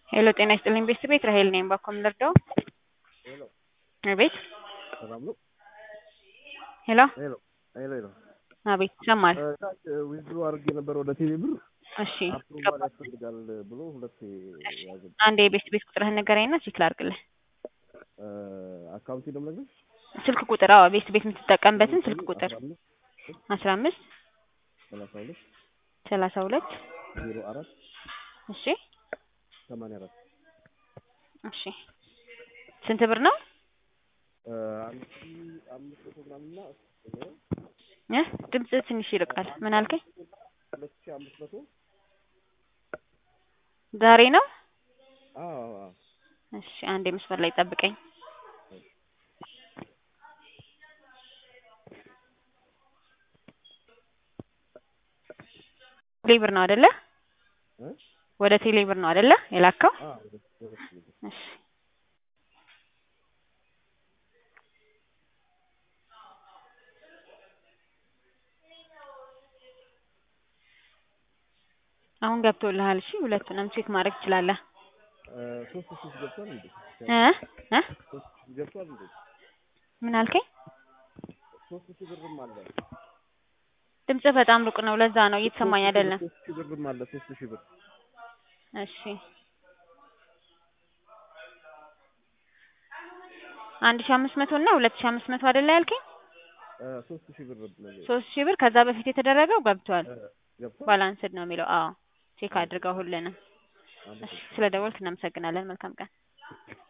ሄሎ ጤና ይስጥልኝ ቤተሰቤት ራሄል ነኝ። ባኮ ምንደርደው ሄሎ አቤት ሰላም ነው? ሄሎ ሄሎ ሄሎ ሄሎ አቤት ይሰማል። ታች ዊዝድሮ አድርጌ ነበር ወደ ቴሌ ብር እሺ አፕሩቫል ያስፈልጋል ብሎ ሁለት ያዘ አንድ የቤት ቤት ቁጥርህን ንገረኝና ቼክ ላድርግልህ። አካውንት ነው የምነግርሽ ስልክ ቁጥር አዎ ቤት ቤት የምትጠቀምበትን ስልክ ቁጥር አስራ አምስት ሰላሳ ሁለት ሰላሳ ሁለት ዜሮ አራት እሺ ሰማንያ አራት እሺ ስንት ብር ነው አንድ ሺ አምስት መቶ ምናምንና እ ድምጽ ትንሽ ይርቃል። ምን አልከኝ? ሁለት ሺ አምስት መቶ ዛሬ ነው? አዎ አዎ እሺ አንዴ መስመር ላይ ጠብቀኝ። ቴሌብር ነው አይደለ? እ ወደ ቴሌብር ነው አይደለ የላከው? አዎ ወደ ወደ ቴሌ ብር እሺ አሁን ገብቶልሃል። እሺ ሁለቱንም ቼክ ማድረግ ትችላለህ። ሶስት ሺህ ገብቷል እንዴ? እ እ ሶስት ሺህ ገብቷል እንዴ? ምን አልከኝ? ሶስት ሺህ ብርም አለ። ድምጽህ በጣም ሩቅ ነው። ለዛ ነው እየተሰማኝ አይደለም። ሶስት ሺህ ብርም አለ። ሶስት ሺህ ብር እሺ አንድ ሺህ አምስት መቶ እና ሁለት ሺህ አምስት መቶ አይደለ ያልከኝ? ሶስት ሺህ ብር ነው ሶስት ሺህ ብር ከዛ በፊት የተደረገው ገብቷል። ገብቷል። ባላንስድ ነው የሚለው። አዎ ቼክ አድርገው ሁሉንም። እሺ ስለ ደወልክ እናመሰግናለን። መልካም ቀን።